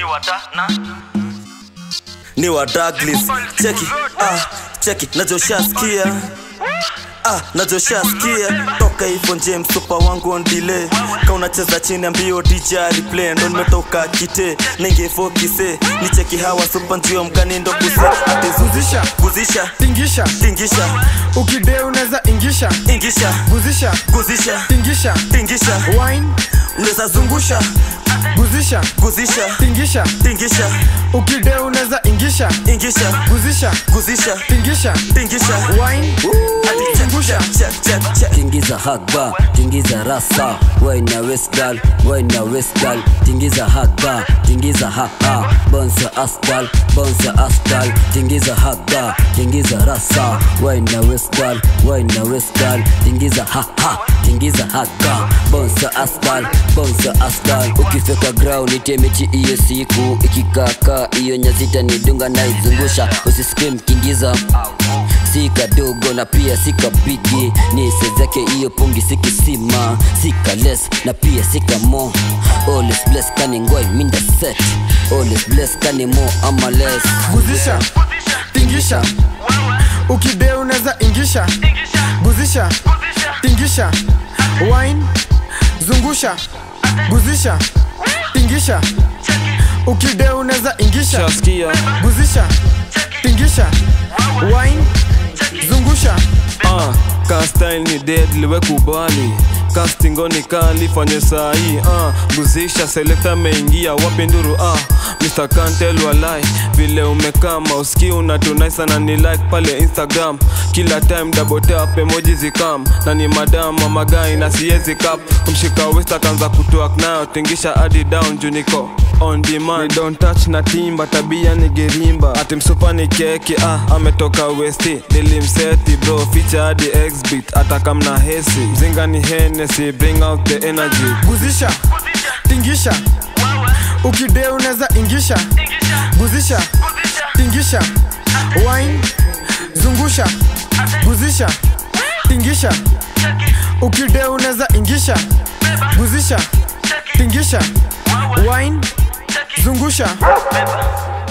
ni wata na ni wa Douglas cheki ah cheki najoshaskia ah najoshaskia toka hivyo James super wangu on delay ka unacheza chini ambio DJ replay ndo nimetoka kite ningefokise ni cheki hawa super ndio mgani ndo kuse ati Guzisha. guzisha tingisha tingisha ukide unaweza ingisha ingisha guzisha guzisha tingisha tingisha wine unaweza zungusha guzisha guzisha tingisha tingisha ukide unaweza ingisha ingisha guzisha guzisha tingisha tingisha wine Ati zungusha check check check tingiza haga tingiza rasa waina westgal waina westgal tingiza haga tingiza haha bonsa asgal bonsa asgal tingiza haga tingiza rasa waina westgal waina westgal tingiza haha tingiza haga bonsa asgal bonsa asgal ukifeka ground itemechi iyo siku ikikaka iyo nyazita nidunga naizungusha usisikie mkingiza si kadogo na pia si kabigi ni sezake hiyo pungi si kisima si kales na pia si kamo always bless kani ngoi minda set always bless kani mo ama less guzisha tingisha ukide unaweza ingisha guzisha tingisha wine zungusha guzisha tingisha ukide unaweza ingisha Shaskia guzisha tingisha wine zungusha uh, ka style ni deadly we kubali kastingoni kali fanye sahi uh, guzisha selekta meingia wapi nduru uh, Mr. Kantel walai vile umekama uski unatunai sana ni like pale Instagram kila time double tap emoji zikam na ni madam ama guy na siezi cap kumshika west akaanza kutuak nayo tingisha hadi down juu niko on demand Ni don't touch na timba tabia ni gerimba ati msupa ni keki ah ametoka westi nilimseti bro ficha hadi exbit atakamna hesi mzinga ni Hennessy bring out the energy guzisha tingisha ukide unaweza ingisha guzisha tingisha wine zungusha guzisha tingisha ukide unaweza ingisha guzisha tingisha wine zungusha